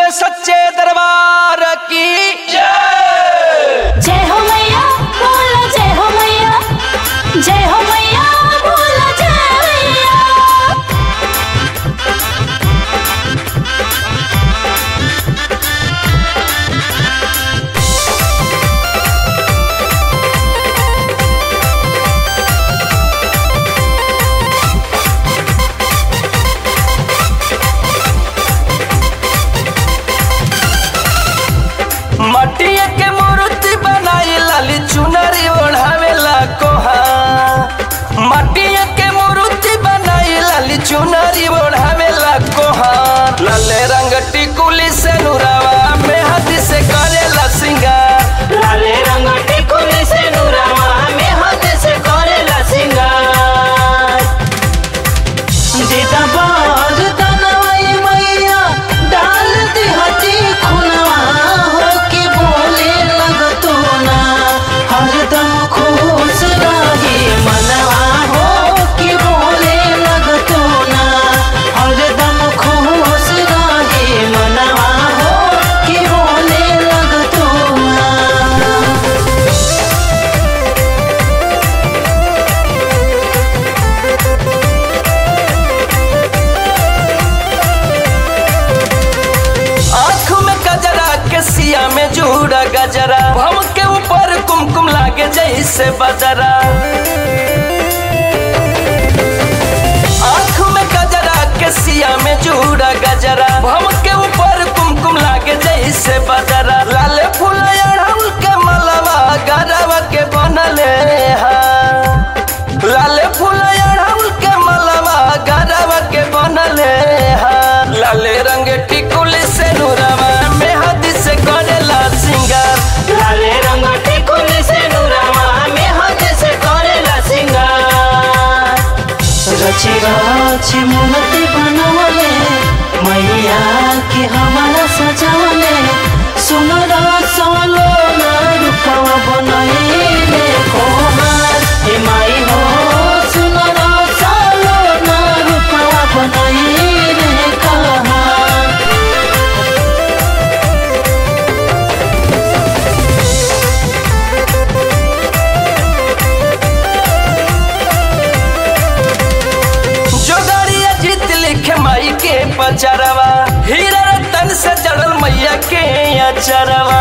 सच्चे दरबार की जय जय हो मैया बोलो जय हो मैया जय हो मैया बोलो जय मैया मटिया के मूर्ति बनाई लाली चुनरी ओढ़ावेला कोहा मटिया के मूर्ति बनाई लाली चुनरी ओढ़ावेला कोहा लाले रंग टिकुली से नुरावा में हाथ से करेला सिंगार लाले रंग टिकुली से नुरावा में हाथ से करेला सिंगार जीता बाज तनवाई मैया डाल दी हटी खुनवा हो के बोले लगतो ना हरदम खुश रहे मनवा हो के बोले लगतो ना हरदम खुश रहे मनवा हो के बोले लगतो ना आँख में गजरा के सिया में जूड़ा गजरा भम के ऊपर कुमकुम लागे जैसे बजरा आँख में गजरा के सिया में जूड़ा गजरा भम के ऊपर कुमकुम लागे जैसे बजरा लाल फूल अड़हुल के मलवा गरवा के बनले हा लाल फूल अड़हुल के मलवा गरवा के बनले हा लाले रंग टिकुली से नुरवा में हाथ से करेला सिंगार लाले रंग टिकुली से नुरावा में हाथ से करेला सिंगार रची रची मूर्ति बनवले मैया के हमारा सजावले सुनर सोलो ना रूपवा बनैले कोहार हे माई हो सुनर सोलो ना रूपवा बनैले कहार जोगड़िया जीत लिखे माई के पचरवा हीरा रतन से जड़ल मैया के अचरवा